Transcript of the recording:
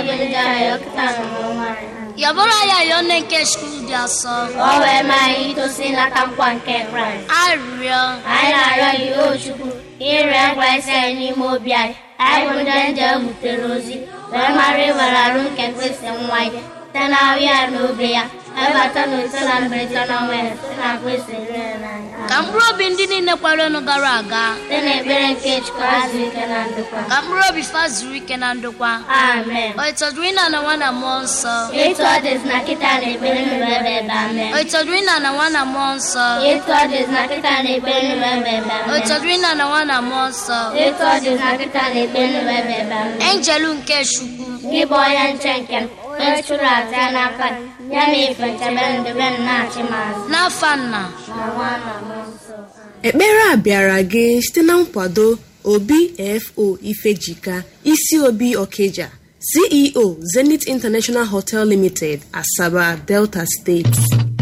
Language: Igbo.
bụ ndị ahụ kịta n'ụmụ nwaanyị yabụrụ ya yọọ nne nke skul dị asọ ka o wee maa anyị itosi nata nkwa nke kraịst arịrịọ anyị na-arịọ gị o chukwu ka ịrịọ nkwa isi anyị n'ime obi anyị anyị bụ ndị nje butere ozi wee mara ịwere arụ nke kristi nwa ya site na ahụ ya na obi ya ebata na ise na mberede na ọnwa ya site na kristi rere n'anya ka mkpụrụ obi ndị niile kwarenu gara aga site na ekpere nke chukwu azụ ike na ndokwa ka mkpụrụ obi fa zuru ike na ndokwa amen o ịtọdụrụ ịna na nwa na mmụọ nsọ etu ọ dịzi na kịta na ekpere nụrụ ebe ebe amen o ịtọdụrụ ịna na nwa na mmụọ nsọ etu ọ dịzi na kịta na ekpere nụrụ ebe ebe o amen ịtọdụrụ ịna na nwa na mmụọ nsọ etu ọ dịzi na kịta na ekpere nụrụ ebe ebe amen enjelu nke chukwu gị bụ onye nche nke m onye chụrụ aja ya n'aka gị, ya na ife nchebe ndebe m na-achị m azụ n'afa nna na nwa na mmụọ nsọ ekpere a bịara gị site na nkwado obi fo ifejika isi obi okeja ceo zenith international hotel limited asaba delta steeti